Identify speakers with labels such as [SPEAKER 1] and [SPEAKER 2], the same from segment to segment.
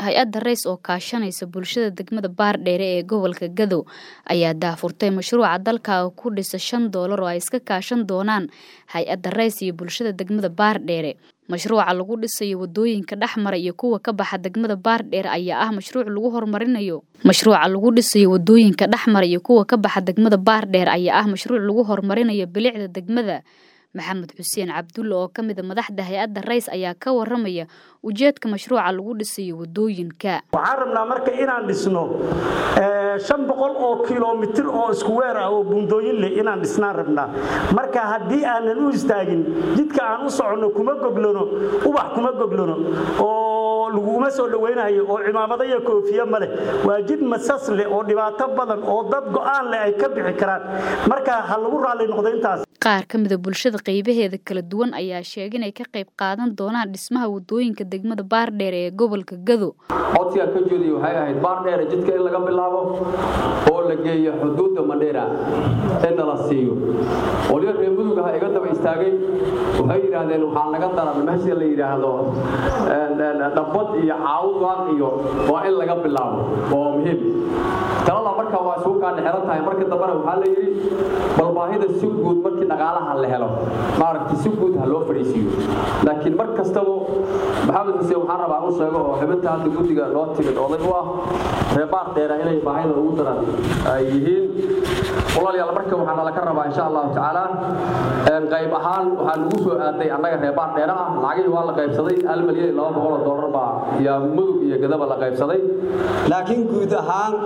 [SPEAKER 1] hay-adda rays oo kaashanaysa bulshada degmada baardheere ee gobolka gadow ayaa daafurtay mashruuca dalka ku dhisa shan doolar oo ay iska kaashan doonaan hay-adda rays iyo bulshada degmada baardheere mashruuca lagu dhisayo wadooyinka dhexmara iyo kuwa ka baxa degmada baardheer ayaa ah mashruuc lagu horumarinayo mashruuca lagu dhisayo wadooyinka dhexmara iyo kuwa ka baxa degmada baardheer ayaa ah mashruuc lagu horumarinayo bilicda degmada maxamed xuseen cabdulle oo ka mida madaxda hay-adda rays ayaa ka waramaya ujeedka mashruuca lagu dhisayo wadooyinka
[SPEAKER 2] waxaan rabnaa marka inaan dhisno shan boqol oo kilomitir oo iskuweer ah oo buundooyin leh inaan dhisnaan rabnaa marka haddii aanan u istaagin jidka aan u soconno kuma goglano ubax kuma goglano oo laguma soo dhawaynayo oo cimaamado iyo koofiye ma leh waa jid masas leh oo dhibaato badan oo dad go'aan leh ay ka bixi karaan marka ha lagu raalli noqdo intaas
[SPEAKER 1] qaar ka mida bulshada qaybaheeda kala duwan ayaa sheegay inay ka qayb qaadan doonaan dhismaha wadooyinka degmada baardheere ee gobolka gado
[SPEAKER 3] codsigaan ka jeediy waxay ahayd baardheere jidka in laga bilaabo oo la geeyo xuduudda mandheera in nala siiyo waliba reer mudug aha iga daba istaagay waxay yidhaahdeen waxaa naga daran meesha la yidhaahdo dhabbad iyo caawdaan iyo waa in laga bilaabo oo muhiim talada marka waa isugu kaadhe xeran tahay marka dambena waxaa la yidhi bal baahida si guud markii dhaqaalaha la helo maaragtay si guud ha loo fadhiisiiyo laakiin mar kastaba maxamed xuseen waxaan rabaa u sheego oo xubinta hadda guddiga loo timid oday u ah reebaar dheera inay baahida ugu daran ay yihiin walaalayaal marka waxaa nala ka rabaa insha allahu tacaala qayb ahaan waxaa lagu soo aaday annaga reebaar dheera ah lacagihii waa la qaybsaday hal milyan iyo laba boqol oo dollar baa iyo mudug iyo gadaba la qaybsaday
[SPEAKER 4] laakiin guud ahaan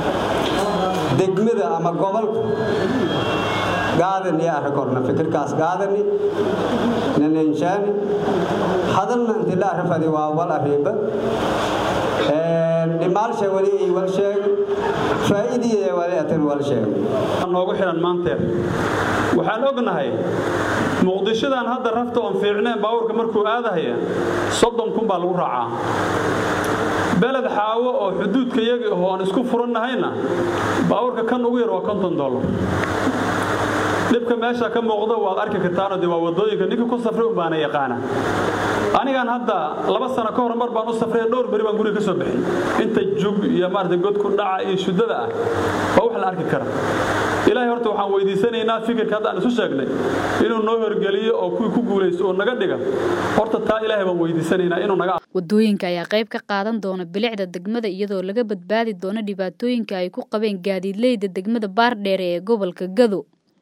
[SPEAKER 4] degmada ama gobolka gaadani arakorna fikirkaas gaadani nanenshaani hadalna inti la arifadi waa wal ariiba dhimaalsha wali ay wal sheeg faa'iidiyada wali atan wal sheeg
[SPEAKER 5] noogu xiran maanteer waxaan ognahay muqdishadan hadda rafta oon fiicneen baabuurka markuu aadahaya soddon kun baa lagu raacaa beled xaawo oo xuduudka yaga aho aan isku furannahayna baabuurka kan ugu yar waa konton dollar dhibka meesha ka muuqda waad arki kartaano de waa wadooyinka ninka ku safray un baana yaqaana anigan hadda laba sano ka hor mar baan u safray dhowr beri baan guriga ka soo bixin inta jug iyo maarata godku dhaca iyo shuddada ah waa wax la arki kara ilaahay horta waxaan weydiisanaynaa fikirka hadda aan isu sheegnay inuu noo horgeliyo oo kuwii ku guulaysto oo naga dhiga horta taa ilaahay baan weydiisanaynaa inuu naga
[SPEAKER 1] wadooyinka ayaa qayb ka qaadan doona bilicda degmada iyadoo laga badbaadi doono dhibaatooyinka ay ku qabeen gaadiidleyda degmada baardheere ee gobolka gado